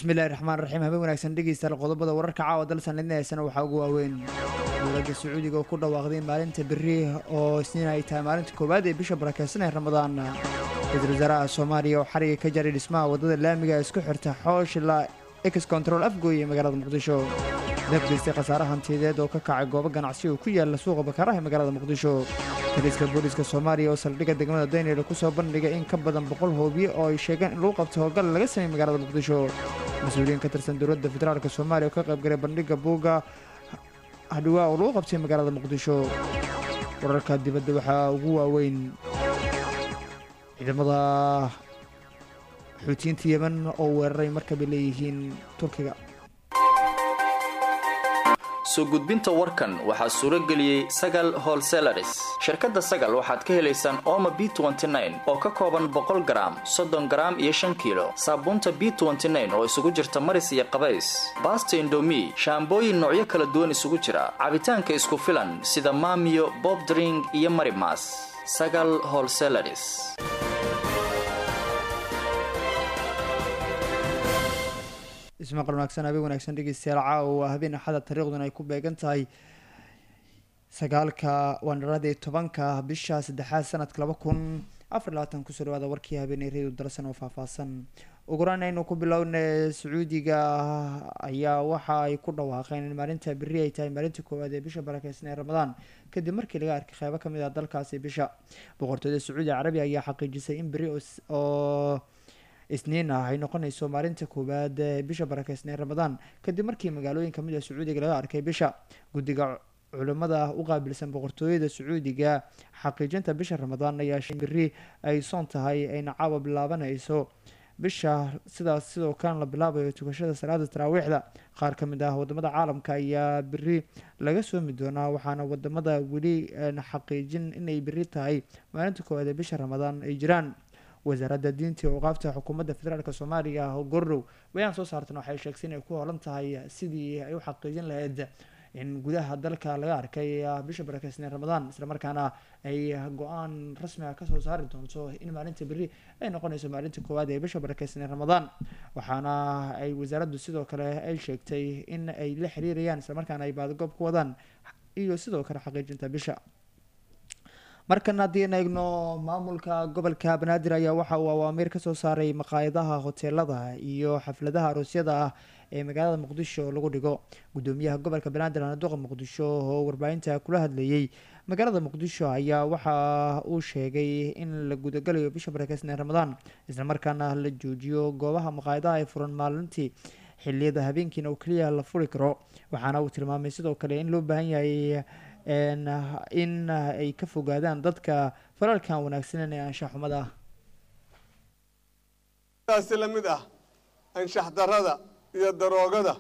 bismillahi raxmaan raxiim habeen wanaagsan dhegeystayaal qodobada wararka caawa dalsan lidnaheysana waxaa ugu waaweyn dowladda sacuudiga oo ku dhawaaqday maalinta berri oo isniin ay tahay maalinta koowaad ee bisha barakeysan ee ramadaan ra-iisul wasaaraha soomaaliya oo xariga ka jaray dhismaha waddada laamiga ee isku xirta xooshila ex control afgooy ee magaalada muqdisho dafgeystay khasaare hantiyadeed oo ka kacay goobo ganacsi oo ku yaala suuqa bakaraha ee magaalada muqdisho taliska booliiska soomaaliya oo saldhigga degmada daynel ku soo bandhigay in ka badan boqol hoobiye oo ay sheegeen in lagu qabto howlgal laga sameeyey magaalada muqdisho mas-uuliyiin ka tirsan dowladda federaalk soomaaliya oo ka qaybgalay bandhigga buugga hadhawaa oo lagu qabtay magaalada muqdisho wararka dibadda waxaa ugu waaweyn ciidamada xuutiyiinta yemen oo weeraray markabay leeyihiin turkiga soo gudbinta warkan waxaa suuro geliyey sagal holselaris shirkadda sagal waxaad ka helaysaan ooma b oo ka kooban boqol garaam soddon garaam iyo shan kiilo saabuunta b oo isugu jirta maris iyo qabays baasta indomi shaambooyin noocyo kala duwan isugu jira cabitaanka isku filan sida maamiyo bobdring iyo marimas sagal holselaris ismaqal wanaagsan habeen wanaagsan dhegeystayaal caawa waa habeen axada taariikhduna ay ku beegan tahay sagaalka waanarada tobanka bisha saddexaad sanadka laba kun afar labaatan kusoo dhawaada warkii habeeney reedu darsan oo faahfaahsan uguraan aynu ku bilowna sacuudiga ayaa waxa ay ku dhawaaqeen in maalinta berri ay tahay maalinta koowaad ee bisha barakeysan ee ramadaan kadib markii laga arkay qeybo kamid ah dalkaasi bisha boqortooyada sacuudi carabiya ayaa xaqiijisay in berri oo isniin ah ay noqonayso maalinta koowaad ee bisha barakeysan ee ramadaan kadib markii magaalooyin kamid ah sacuudiga laga arkay bisha guddiga culimada u qaabilsan boqortooyada sacuudiga xaqiijinta bisha ramadaan ayaa shay berri ay soon tahay ayna caawa bilaabanayso bisha sidaas sidoo kalena la bilaabayo tukashada salaada taraawiixda qaar ka mid ah wadamada caalamka ayaa berri laga soomi doonaa waxaana wadamada weli xaqiijin inay berri tahay maalinta koowaad ee bisha ramadaan ay jiraan wasaaradda diinta iyo awqaafta xukuumadda federaalk soomaaliya oo gordhow bayaan soo saartan waxay sheegtay inay ku holan tahay sidii ay u xaqiijin lahayd in gudaha dalka laga arkay bisha barakeysanee ramadaan islamarkaana ay go-aan rasmi ah kasoo saari doonto in maalinta berri ay noqonayso maalinta koowaad ee bisha barakeysanee ramadaan waxaana ay wasaaraddu sidoo kale ay sheegtay in ay la xiriirayaan islamarkaana ay baadagoob ku wadaan iyo sidoo kale xaqiijinta bisha markan haddii an eegno maamulka gobolka banaadir ayaa waxa uu awaamiir kasoo saaray maqaayadaha hoteelada iyo xafladaha aroosyada ah ee magaalada muqdisho lagu dhigo gudoomiyaha gobolka banaadir anaduqa muqdisho oo warbaahinta kula hadlayey magaalada muqdisho ayaa waxa uu sheegay in la gudagalayo bisha barakeysan ee ramadaan islamarkaana la joojiyo goobaha maqaayadaha ay furan maalintii xiliyada habeenkiina oo keliya la furi karo waxaana uu tilmaamay sidoo kale in loo baahan yahay in ay ka fogaadaan dadka falalkan wanaagsanen ee anshax xumada ah taasi la mid ah anshax darada iyo daroogada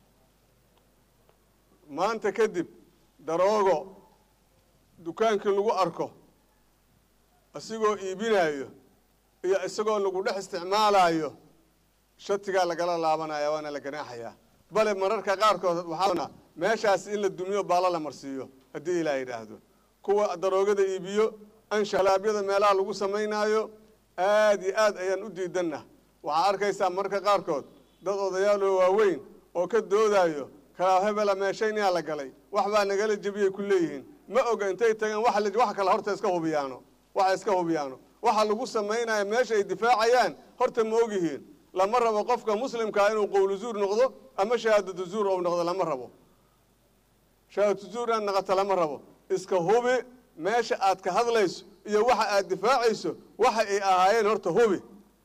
maanta kadib daroogo dukaankii lagu arko isagoo iibinayo iyo isagoo lagu dhex isticmaalayo shatigaa lagala laabanaya waana la ganaaxayaa bale mararka qaarkood waxaa meeshaas in la dumiyo baala la marsiiyo haddii ilaa yidhaahdo kuwa daroogada iibiyo anshalaabyada meelaha lagu samaynaayo aad iyo aad ayaan u diidanna waxaa arkaysaa mararka qaarkood dad odayaaloo waaweyn oo ka doodayo kalaa hebela meeshaynayaa la galay wax baa nagala jebiyay ku leeyihiin ma oga intay tageen wax kale horta iska hubiyaano waxa iska hubiyaano waxa lagu samaynaya meesha ay difaacayaan horta ma ogyihiin lama rabo qofka muslimkaa inuu qowlu zuur noqdo ama shahaadatu zuur ou noqdo lama rabo shahaadatu zuur inaad naqato lama rabo iska hubi meesha aad ka hadlayso iyo waxa aad difaacayso waxa ay ahaayeen horta hubi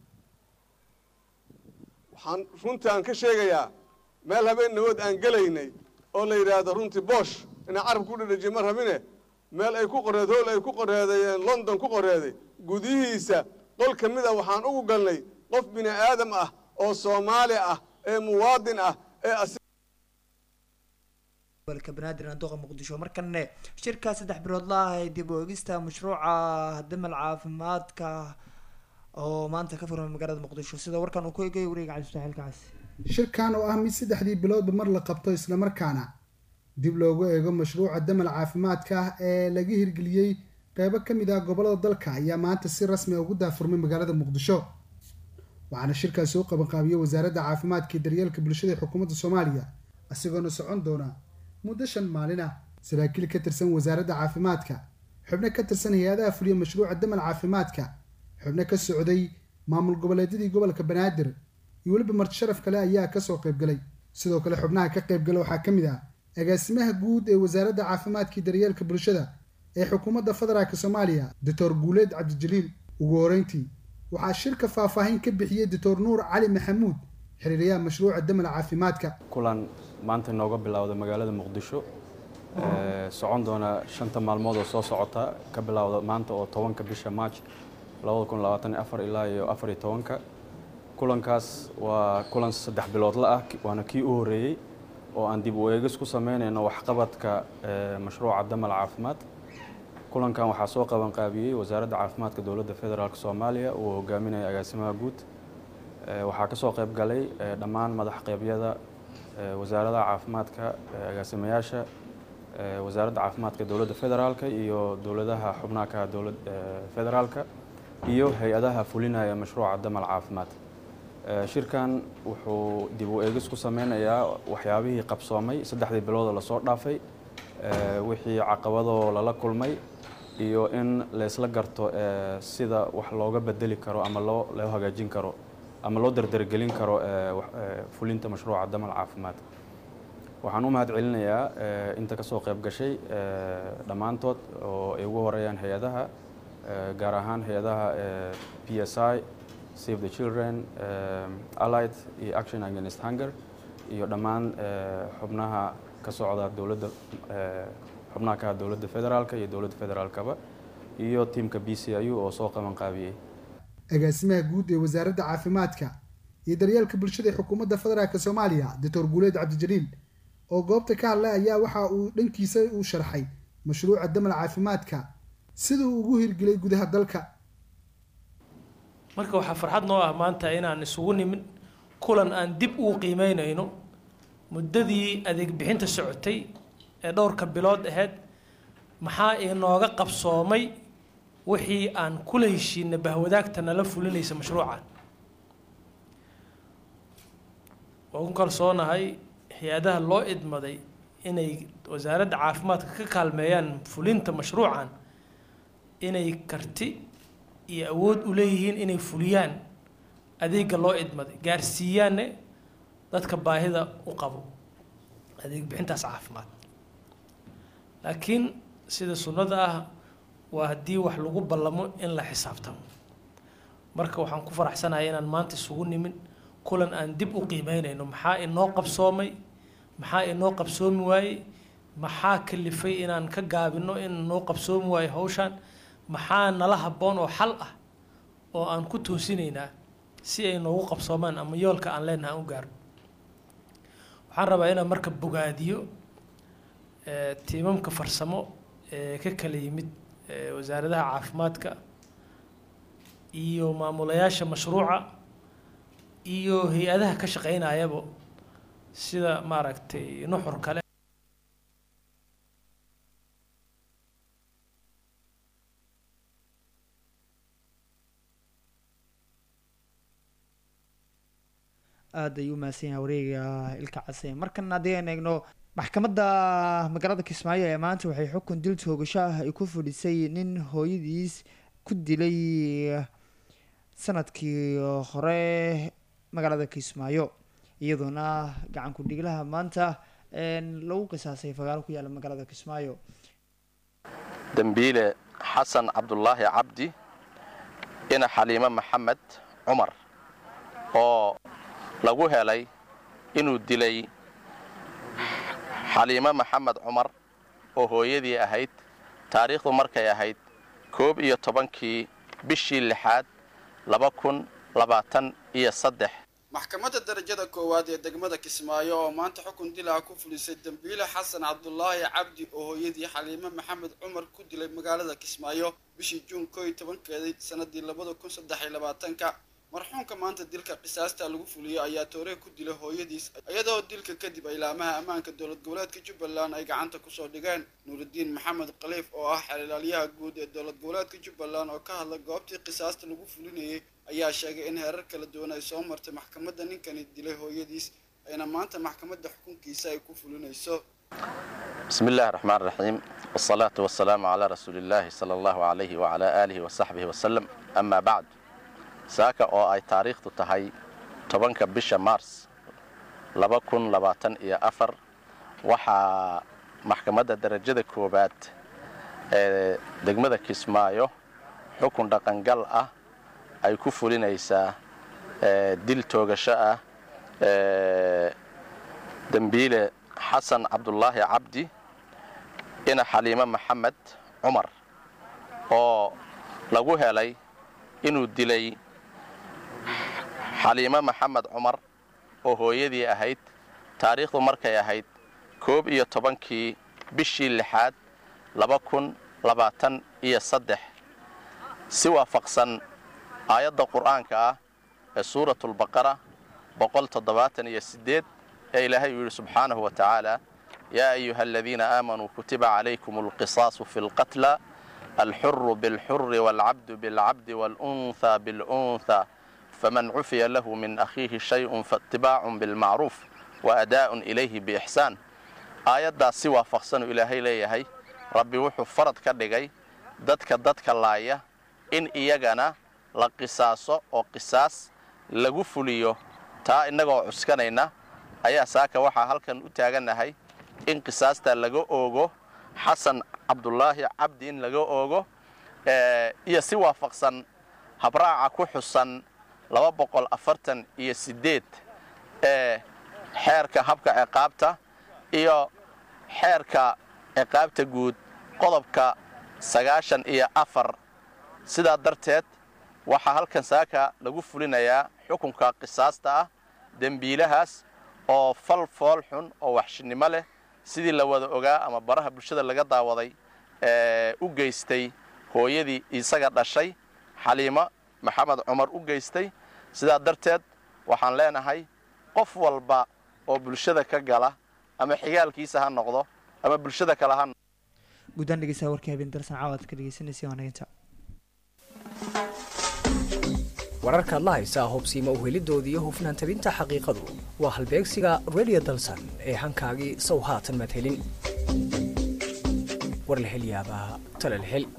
waxaan runtii aan ka sheegayaa meel habeen nawood aan gelaynay oo la yidhaahdo runtii boosh inaan carab ku dhadhajiye ma rabine meel ay ku qoreed hool ay ku qoreedayeen london ku qoreeday gudihiisa qol ka mid a waxaan ugu galnay qof bini aadam ah oo soomaali ah ee muwaadin ah ee gobolka banaadir anduqa muqdisho markanne shirka saddex bilood la ah ee dib u eegista mashruuca damal caafimaadka oo maanta ka furmay magaalada muqdisho sida warkan uu ku eegay wareega cabdisaxiil kacasi shirkan oo ah mid saddexdii biloodba mar la qabto islamarkaana dib loogu eego mashruuca damal caafimaadka ah ee laga hirgeliyey qeybo ka mid ah gobolada dalka ayaa maanta si rasmi a ugu daafurmay magaalada muqdisho waxaana shirkaas soo qabanqaabiyey wasaaradda caafimaadka iyo daryeelka bulshada ee xukuumadda soomaaliya isagoona socon doona muddo shan maalin ah saraakiil ka tirsan wasaaradda caafimaadka xubno ka tirsan hay-adaha fuliya mashruuca damal caafimaadka xubno ka socday maamul goboleedyadii gobolka banaadir iyo weliba marti sharaf kale ayaa kasoo qaybgalay sidoo kale xubnaha ka qaybgala waxaa ka mid ah agaasimaha guud ee wasaaradda caafimaadka iyo daryeelka bulshada ee xukuumadda federaalk soomaaliya doctor guuleed cabdijaliil ugu horeyntii waxaa shirka faahfaahin ka bixiyey doctor nuur cali maxamuud xiriiryaha mashruuca damal caafimaadka kulan maanta inooga bilowda magaalada muqdisho socon doona shanta maalmood oo soo socota ka bilowda maanta oo tobanka bisha march ilaa iyo afariyo tobanka kulankaas waa kulan saddex biloodla ah waana kii u horeeyey oo aan dib u eegis ku sameynayno waxqabadka mashruuca damal caafimaad kulankan waxaa soo qabanqaabiyey wasaaradda caafimaadka dowladda federaalk soomaaliya uu hogaaminaya agaasimaha guud waxaa kasoo qayb galay dhammaan madax qeybyada wasaaradaha caafimaadka agaasimayaasha wasaaradda caafimaadka dowladda federaalka iyo dowladaha xubnaha ka dowlad federaalka iyo hay-adaha fulinaya mashruuca damal caafimaad shirkan wuxuu dib u eegis ku sameynayaa waxyaabihii qabsoomay saddexdii biloodoo lasoo dhaafay wixii caqabadoo lala kulmay iyo in laysla garto sida wax looga bedeli karo ama loo loo hagaajin karo ama loo dardargelin karo fulinta mashruuca damal caafimaad waxaan u mahad celinayaa inta kasoo qayb gashay dhammaantood oo ay ugu horeeyaan hay-adaha gaar ahaan hay-adaha p s i save the children allied iyo action against hunger iyo dhammaan xubnaha ka socda dowladda xubnaha ka dowladda federaalka iyo dowladda federaalkaba iyo tiamka b c i u oo soo qaban qaabiyey agaasimaha guud ee wasaaradda caafimaadka iyo daryeelka bulshada ee xukuumadda federaalk soomaaliya doctor guuleed cabdijaliil oo goobta ka hadlay ayaa waxa uu dhankiisa u sharxay mashruuca damal caafimaadka sida uu ugu hirgelay gudaha dalka marka waxaa farxad noo ah maanta inaan isugu nimin kulan aan dib ugu qiimeynayno muddadii adeeg bixinta socotay ee dhowrka bilood ahayd maxaa inooga qabsoomay wixii aan kula heshiina bahwadaagta nala fulinaysa mashruucan waan ku kalsoonahay hay-adaha loo idmaday inay wasaaradda caafimaadka ka kaalmeeyaan fulinta mashruucan inay karti iyo awood u leeyihiin inay fuliyaan adeega loo idmaday gaarsiiyaanne dadka baahida u qabo adeeg bixintaas caafimaad laakiin sida sunnada ah waa haddii wax lagu ballamo in la xisaabtamo marka waxaan ku faraxsanahay inaan maanta isugu nimin kulan aan dib u qiimeynayno maxaa inoo qabsoomay maxaa inoo qabsoomi waayey maxaa kalifay inaan ka gaabino in noo qabsoomi waayo hawshaan maxaa nala habboon oo xal ah oo aan ku toosinaynaa si ay noogu qabsoomaan ama yoolka aan leenaha aan u gaarno waxaan rabaa inaan marka bogaadiyo tiimamka farsamo ee ka kala yimid wasaaradaha caafimaadka iyo maamulayaasha mashruuca iyo hay-adaha ka shaqeynayaba sida maaragtay nuxur kale aada ayuu umahadsan yahay wareega ilka case markan haddii aan eegno maxkamadda magaalada kismaayo ee maanta waxay xukun dil toogasho ah ay ku fadhisay nin hooyadiis ku dilay sanadkii hore magaalada kismaayo iyadoona gacanku dhiglaha maanta lagu qisaasay fagaalo ku yaala magaalada kismaayo dembiile xasan cabdulaahi cabdi ina xaliimo maxamed cumar oo lagu helay inuu dilay xaliimo maxamed cumar oo hooyadii ahayd taariikhdu markay ahayd koob iyo tobankii bishii lixaad laba kun labaatan iyo saddex maxkamadda darajada koowaad ee degmada kismaayo oo maanta xukun dilaa ku fulisay dembiile xasan cabdulaahi cabdi oo hooyadii xaliimo maxamed cumar ku dilay magaalada kismaayo bishii juun koo iyo tobankeedii sanadii labada kun saddex iyo labaatanka marxuumka maanta dilka qisaasta lagu fuliyey ayaa toore ku dilay hooyadiis iyadoo dilka kadib ilaamaha ammaanka dowlad goboleedka jubbaland ay gacanta kusoo dhigeen nuurudiin maxamed khaliif oo ah xeelilaalyaha guud ee dowlad goboleedka jubbaland oo ka hadla goobtii qisaasta lagu fulinayay ayaa sheegay in heerar kala duwan ay soo martay maxkamadda ninkani dilay hooyadiis ayna maanta maxkamadda xukunkiisa ay ku fulinayso بسم الله الرحمن الرحيم والصلاة والسلام على رسول الله صلى الله عليه وعلى آله وصحبه وسلم أما بعد saaka oo ay taariikhdu tahay tobanka bisha mars laba kun labaatan iyo afar waxaa maxkamadda darajada koowaad ee degmada kismaayo xukun dhaqangal ah ay ku fulinaysaa dil toogasho ah dembiile xasan cabdulaahi cabdi ina xaliimo maxamed cumar oo lagu helay inuu dilay xaliimo maxamed cumar oo hooyadii ahayd taariikhdu markay ahayd koob iyo tobankii bishii lixaad laba kun labaatan iyo saddex si waafaqsan aayadda qur'aanka ah ee suuratulbaqara boqol toddobaatan iyo siddeed ee ilaahay uu yidhi subxaanahu wa tacaala yaa ayuha aladiina aamanuu kutiba calaykum alqisaasu fi lqatla alxuru bilxuri waalcabdu bilcabdi waalunhaa bilunhaa faman cufiya lahu min akhiihi shayun faatibaacun bilmacruuf wa adaa'un ilayhi biixsaan aayaddaas si waafaqsanuu ilaahay leeyahay rabbi wuxuu farad ka dhigay dadka dadka laaya in iyagana la qisaaso oo qisaas lagu fuliyo taa innagoo cuskanayna ayaa saaka waxaa halkan u taagannahay in qisaastaa laga oogo xasan cabdulaahi cabdi in laga oogo iyo si waafaqsan habraaca ku xusan laba boqol afartan iyo siddeed ee xeerka habka ciqaabta iyo xeerka ciqaabta guud qodobka sagaashan iyo afar sidaa darteed waxaa halkan saaka lagu fulinayaa xukunka qisaasta ah dembiilahaas oo fal fool xun oo waxshinimo leh sidii la wada ogaa ama baraha bulshada laga daawaday ee u geystay hooyadii isaga dhashay xaliimo maxamed cumar u geystay sidaa darteed waxaan leenahay qof walba oo bulshada ka gala ama xigaalkiisa ha noqdo ama bulshada kale ha guddaan dhegeystaha warkii habeen darsan caawaad ka dhegeysanaysa wanaginta wararkaad la haysaa hubsiima uhelidooda iyo hufnaan tabinta xaqiiqadu waa halbeegsiga radio dalsan ee hankaagii sow haatan madhelin war la hel yaabaa talal hel